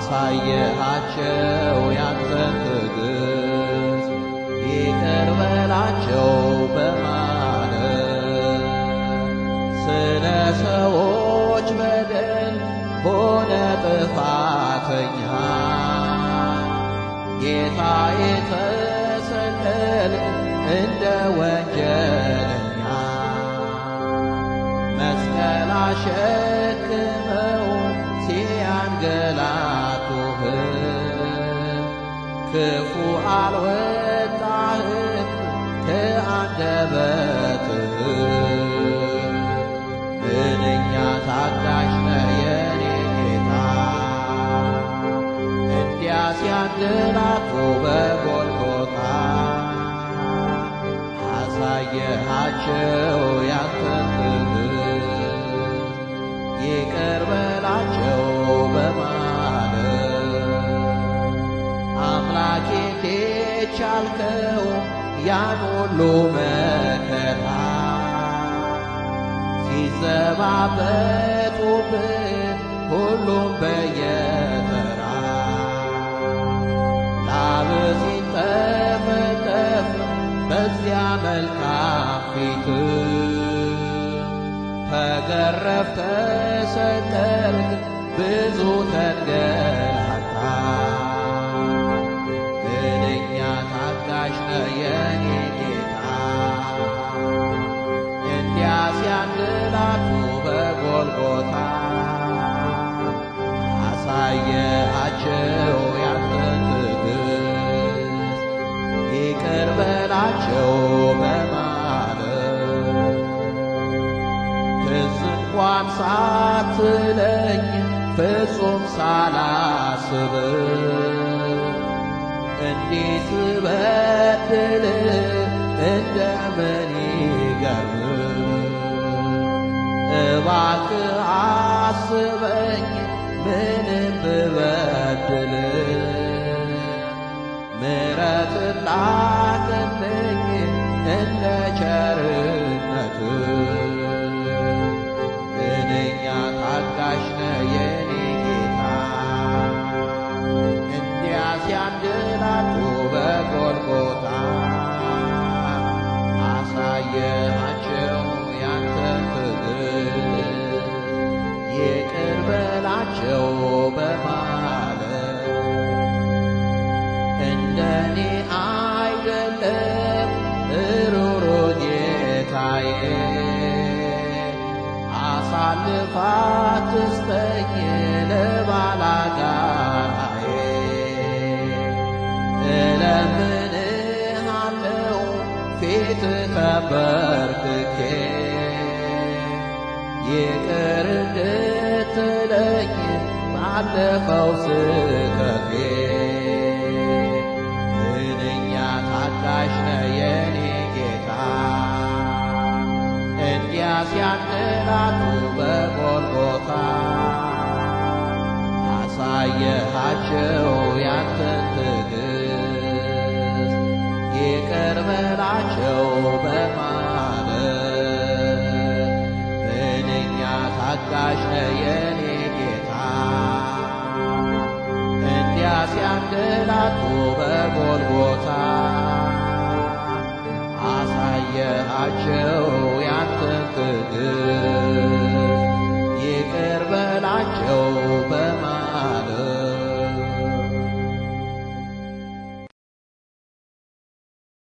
አሳየሃቸው ያንተን ትዕግሥት ይቅር በላቸው በማለት ስለ ሰዎች በደል ሆነ ጥፋተኛ ጌታ የተሰቀል እንደ ወንጀለኛ መስቀል አሸክመው ሲያንገላቱህ ክፉ አልወጣህም ከአንደበትህ ምንኛ ታጋሽ ነህ የኔ ጌታ እንዲያ ሲያንገላቱ በጎልጎታ አሳየሃቸው ያንተን ትዕግሥት ይቅር በላቸው በማለት አምላኬ እንዴት ቻልከው ያን ሁሉ መከራ ሲዘባበቱብን ሁሉም በየተራ ላብ ሲንጠፈጠፍ በዚያ መልካም ፊት ተገረፍ ተሰቀልክ ብዙ ተንገላታ ምንኛ ታጋሽ ነህ የኔ ጌታ እንዲያ ሲያንገላቱ በጎልጎታ አሳየሃቸው ያንተን ትዕግሥት ይቅር በላቸው በማለት ትዝ እንኳን ሳትለኝ ፍጹም ሳላስብ እንዴት በድል እንደምን ይገርም እባክህ አስበኝ ምንም ብበድል ምሕረት ላክልኝ እንደ ቸርነት ምንኛ ታጋሽ ነህ የኔ ጌታ እንዲያ ሲያንገላቱ በጎልጎታ አሳየሃቸው ያንተን ትዕግሥት ይቅር በላቸው በማለት እንደኔ አይደለም ሩሩ ጌታዬ አሳልፋ ትስጠኝ ለባላጋራዬ እለምንሃለው ፊት ተንበርክኬ ይቅር እንድትለኝ ባለፈው ስህተቴ ምንኛ ታጋሽ ነህ የኔ ጌታ እንዲያ ሲያንገላቱ በጎልጎታ አሳየሃቸው ያንተን ትዕግሥት ይቅር በላቸው በማለት ምንኛ ታጋሽ ነህ የኔ ጌታ እንዲያ ሲያንገላቱ በጎልጎታ አሳየሃቸው ያንተን ትዕግሥት